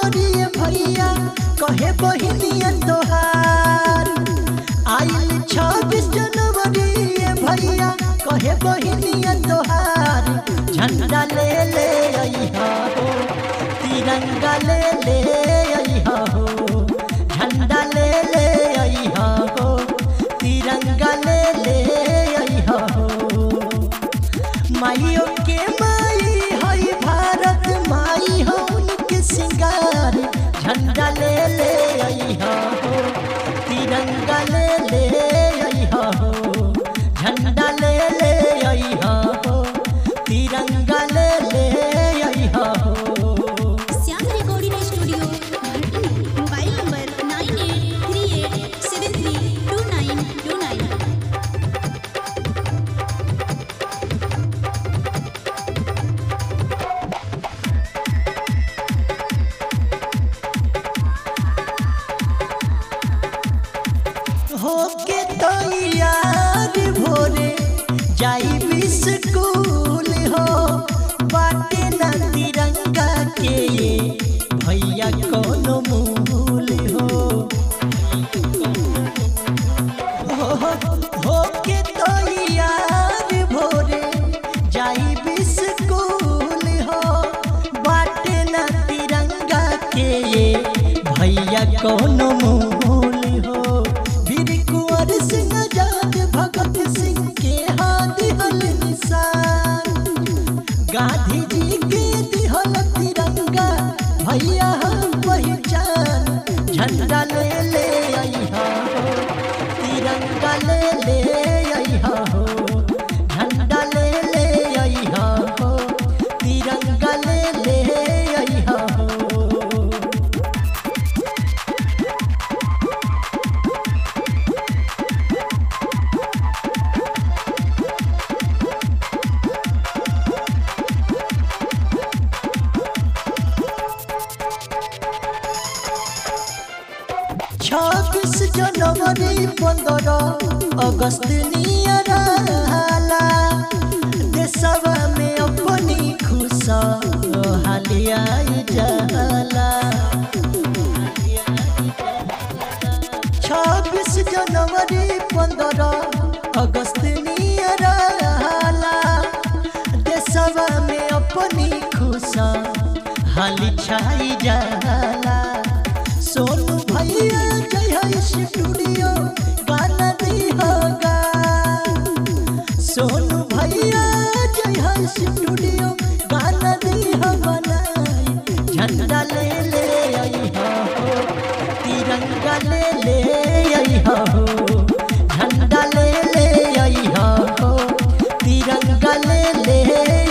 जनवरी भैया कहे बहिनिया तोहार आइल छब्बीस जनवरी भैया कहे बहिनिया तोहार झंडा ले ले अइहा हो तिरंगा ले ले अइहा हो झंडा ले ले अइहा हो तिरंगा ले ले अइहा हो माइयों के माई हई भारत माई हो उनके सिंगार झंडा ले ले अइहा हो तिरंगा ले ले अइहा हो झंडा ले ले अइहा हो तिरंगा ले ले अइहा हो Shyam recording studio Bhatni mobile number nine eight three eight seven three two nine two nine होके तैयार भोरे जाई स्कूल हो बाटे ना तिरंगा के ये भैया कोनो मूल हो होके तैयार भोरे जाई स्कूल हो बाटे ना तिरंगा के ये भैया कोनो मूल हो वीर कुंवर सिंह आजाद भगत सिंह के हाथ हल निशान गांधी जी के दिहल तिरंगा भैया हम पहचान झंडा ले ले अइहा हो तिरंगा ले ले अइहा हो झंडा ले ले अइहा हो तिरंगा ले ले अइहा हो छब्बीस जनवरी पंद्रह अगस्त नियराला देशवा में अपनी खुशहाली आई जाला छब्बीस जनवरी पंद्रह अगस्त नियराला देशवा में अपनी खुशहाली छाई जाला सोनू भैया जय है स्टूडियो गाना दी होगा सोनू भैया जय है स्टूडियो गाना दी हो बनाई झंडा ले ले अइहा हो तिरंगा ले ले अइहा हो झंडा ले ले अइहा हो तिरंगा ले ले